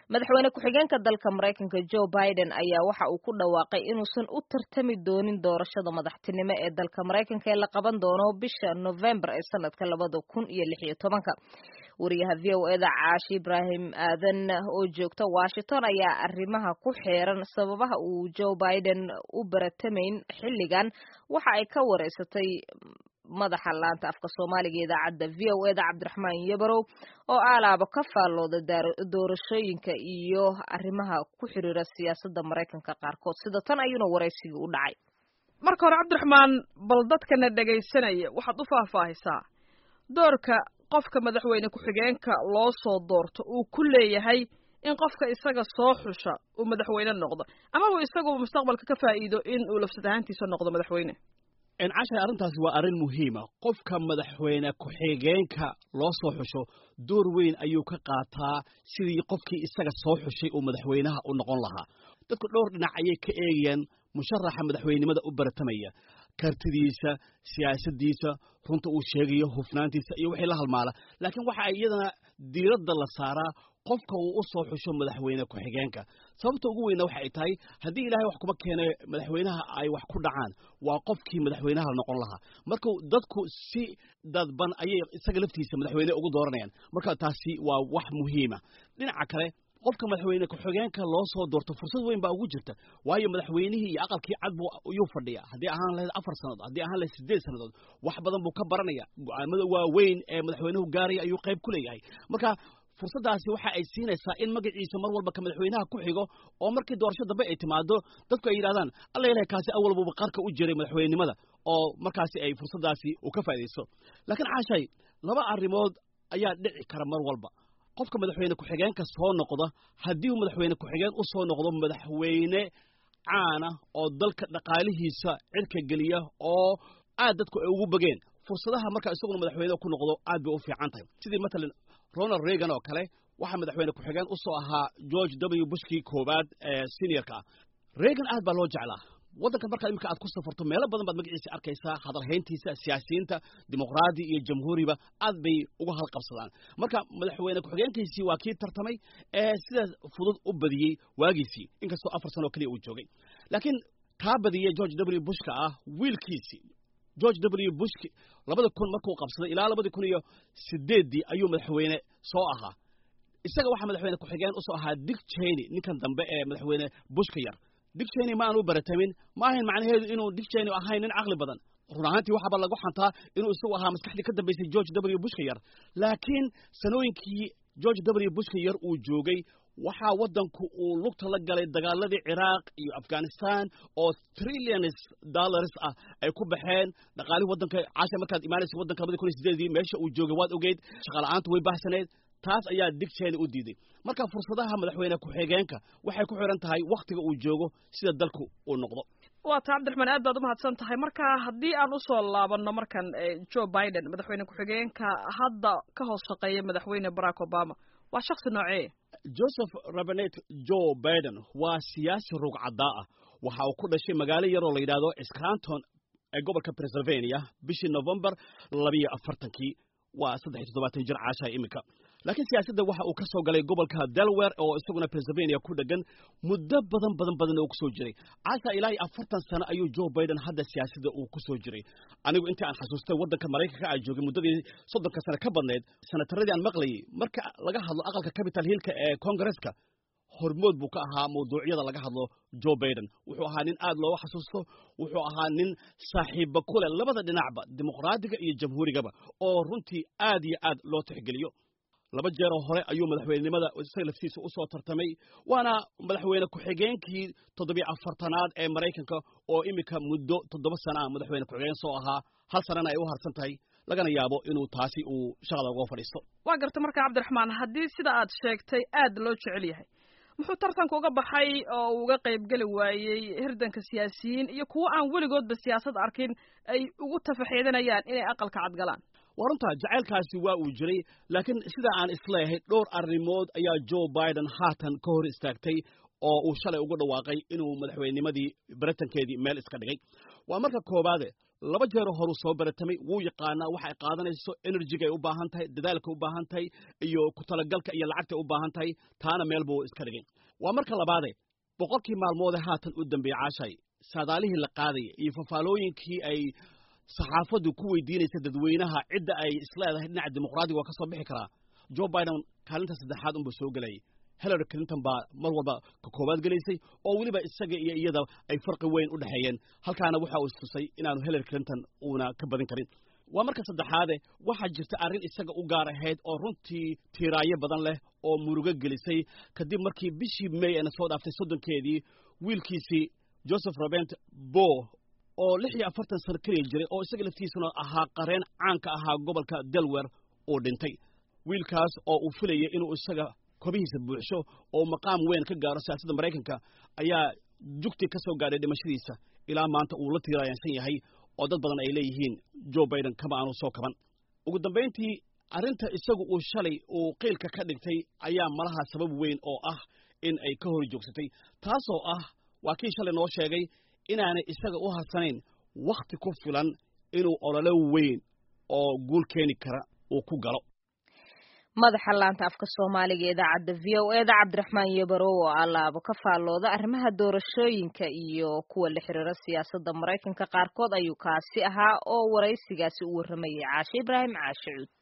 madaxweyne ku-xigeenka dalka maraykanka joe biden ayaa waxa uu ku dhawaaqay inuusan u tartami doonin doorashada madaxtinimo ee dalka maraykanka ee la qaban doono bisha november ee sanadka labada kun iyo lix iyo tobanka wariyaha v o eda caashi ibraahim aadan oo joogta washington ayaa arrimaha ku xeeran sababaha uu joe biden u baratamayn xilligan waxa ay ka wareysatay madaxa laanta afka soomaaliga idaacadda v o eda cabdiraxmaan yabarow oo aalaaba ka faallooda doorashooyinka iyo arrimaha ku xiriira siyaasadda maraykanka qaarkood sida tan ayuuna waraysigii u dhacay marka hore cabdiraxmaan bal dadkana dhegaysanaya waxaad u faahfaahisaa doorka qofka madaxweyne ku-xigeenka loo soo doorto uu ku leeyahay in qofka isaga soo xusha uu madaxweyne noqdo ama uu isagu mustaqbalka ka faa'iido in uu lafsad ahaantiisa noqdo madaxweyne cashay arrintaasi waa arrin muhiima qofka madaxweyne ku-xigeenka loo soo xusho door weyn ayuu ka qaataa sidii qofkii isaga soo xushay uu madaxweynaha u noqon lahaa dadku dhowr dhinac ayay ka eegayaan musharaxa madaxweynenimada u baratamaya kartidiisa siyaasaddiisa runta uu sheegayo hufnaantiisa iyo wixii la halmaala laakiin waxa iyadana diiradda la saaraa qofka uu u soo xusho madaxweyne ku-xigeenka sababta ugu weyna waxa ay tahay haddii ilaahay wax kuma keene madaxweynaha ay wax ku dhacaan waa qofkii madaxweynaha noqon lahaa marka dadku si dadban ayay isaga laftiisa madaxweyne ugu dooranayaan marka taasi waa wax muhiima dhinaca kale qofka madaxweyne ku-xigeenka loo soo doorto fursad weyn baa ugu jirta waayo madaxweynihii iyo aqalkii cad buu yuu fadhiya haddii ahaan lahayd afar sannadood haddii ahaan lahayd siddeed sannadood wax badan buu ka baranaya go-aamada waaweyn ee madaxweynuhu gaaraya ayuu qayb ku leeyahay marka fursaddaasi waxa ay siinaysaa in magaciisa mar walba ka madaxweynaha ku xigo oo markii doorasho dambe ay timaado dadku ay yidhahdaan alla ilahay kaasi awalbuba qarka u jiray madaxweynenimada oo markaasi ay fursaddaasi uu ka faa'idaysto laakiin caashay laba arrimood ayaa dhici kara mar walba qofka madaxweyne ku-xigeenka soo noqda haddii uu madaxweyne ku-xigeen u soo noqdo madaxweyne caana oo dalka dhaqaalihiisa cirka geliya oo aad dadku ay ugu bageen fursadaha markaa isaguna madaxweyne ku noqdo aad bay u fiican tahay sidii matalan ronald reagan oo kale waxaa madaxweyne ku-xigeen u soo ahaa george w bushkii koowaad ee seniorka ah reagan aad baa loo jeclaa waddankan markaa iminka aad ku safarto meelo badan baad magaciisa arkaysaa hadalhayntiisa siyaasiyiinta dimuqraadi iyo jamhuuriba aad bay uga halqabsadaan marka madaxweyne ku-xigeenkiisii waa kii tartamay ee sidaas fudud u badiyey waagiisii inkastoo afar sano oo keliya uu joogay laakiin kaa badiyey george w bushka ah wiilkiisii george w bush labada kun markuu qabsaday ilaa labadii kun iyo sideeddii ayuu madaxweyne soo ahaa isaga waxaa madaxweyne ku-xigeen usoo ahaa dick cheney ninkan dambe ee madaxweyne bushka yar dick cheney ma aanu baratamin ma ahayn macnaheedu inuu dick cheney ahayn nin caqli badan run ahaantii waxaaba lagu xantaa inuu isagu ahaa maskaxdii ka dambaysay george w bushka yar laakiin sanooyinkii george w bushka yar uu joogay waxaa waddanku uu lugta la galay dagaaladii ciraaq iyo afghanistan oo trillions dollars ah ay ku baxeen dhaqaalihii waddanka caasha markaad imaanaysa waddanka labadii kun iyo sideedii meesha uu joogay waad ogeyd shaqala-aantu way baahsaneed taas ayaa dig cheney u diiday marka fursadaha madaxweyne ku-xigeenka waxay ku xiran tahay wakhtiga uu joogo sida dalku uu noqdo waa ta cabdiraxmaan aad baad umahadsan tahay marka haddii aan usoo laabanno markan joe biden madaxweyne ku-xigeenka hadda ka hoos shaqeeya madaxweyne barack obama waa shaksi noocee joseph rabenet joe biden waa siyaasi rugcaddaa ah waxa uu ku dhashay magaalo yaroo la yidhahdo scranton ee gobolka pennsylvania bishii novembar labiyo afartankii waa saddex iyo toddobaatan jir caashaha iminka laakiin siyaasadda waxa uu ka soo galay gobolka delaware oo isaguna pennsylvania ku dhegan muddo badan badan badan oo ku soo jiray caasha ilaa iyo afartan sano ayuu joe biden hadda siyaasadda uu ku soo jiray anigu intii aan xasuustay waddanka maraykanka aan joogay muddadii soddonka sano ka badnayd sanataradii aan maqlayay marka laga hadlo aqalka capital hillka ee congaresska hormood buu ka ahaa mawduucyada laga hadlo joe biden wuxuu ahaa nin aad looga xasuusto wuxuu ahaa nin saaxiibba ku leh labada dhinacba dimuqraadiga iyo jamhuurigaba oo runtii aad iyo aad loo tixgeliyo laba jeeroo hore ayuu madaxweynenimada isaga laftiisa u soo tartamay waana madaxweyne ku-xigeenkii toddobiyo afartanaad ee maraykanka oo iminka muddo toddoba sana ah madaxweyne ku-xigeen soo ahaa hal sanana ay u harsan tahay lagana yaabo inuu taasi uu shaqada uga fadhiisto waa garta marka cabdiraxmaan haddii sida aad sheegtay aad loo jecel yahay muxuu tartanka uga baxay oo uu uga qaybgeli waayey hirdanka siyaasiyiin iyo kuwo aan weligoodba siyaasad arkin ay ugu tafaxiidanayaan inay aqalka cadgalaan waa runtaa jacaylkaasi waa uu jiray laakiin sida aan isleeyahay dhowr arrimood ayaa joe biden haatan ka hor istaagtay oo uu shalay ugu dhawaaqay inuu madaxweynimadii baritankeedii meel iska dhigay waa marka koowaade laba jeero horuu soo baratamay wuu yaqaanaa waxa ay qaadanayso enerjiga ay u baahan tahay dadaalka u baahan tahay iyo ku talagalka iyo lacagta ay u baahan tahay taana meel buu iska dhigay waa marka labaade boqolkii maalmoode haatan u dambeeyey caashay saadaalihii la qaadaya iyo fafaalooyinkii ay saxaafaddu ku weydiinaysa dadweynaha cidda ay isleedahay dhinaca dimuqraadiga waa ka soo bixi karaa joe biden kaalinta saddexaad unbuu soo gelayay hillary clinton baa mar walba ka koowaad gelaysay oo weliba isaga iyo iyada ay farqi weyn u dhexeeyeen halkaana waxa uu istusay inaanu hillary clinton uuna ka badin karin waa marka saddexaade waxaa jirta arrin isaga u gaar ahayd oo runtii tiiraayo badan leh oo murugo gelisay kadib markii bishii may ayna soo dhaaftay soddonkeedii wiilkiisii joseph robent bo oo lix iyo afartan sano keliya jiray oo isaga laftiisuna ahaa qareen caanka ahaa gobolka delaware uu dhintay wiilkaas oo uu filayay inuu isaga kobihiisa buuxsho oo maqaam weyn ka gaaro siyaasadda maraykanka ayaa jugtii ka soo gaadhay dhimashadiisa ilaa maanta uu la tiiraayansan yahay oo dad badan ay leeyihiin joe biden kama aanu soo kaban ugu dambayntii arrinta isagu uu shalay uu qiilka ka dhigtay ayaa malaha sabab weyn oo ah in ay ka hor joogsatay taasoo ah waa kii shalay noo sheegay inaanay isaga u harsanayn wakhti ku filan inuu ololo weyn oo guul keeni kara uu ku galo madaxa laanta afka soomaaliga idaacadda v o eda cabdiraxmaan yebaro oo alaabo ka faallooda arrimaha doorashooyinka iyo kuwa la xiriira siyaasadda maraykanka qaarkood ayuu kaasi ahaa oo waraysigaasi u warramayay caashe ibraahim caashe cuud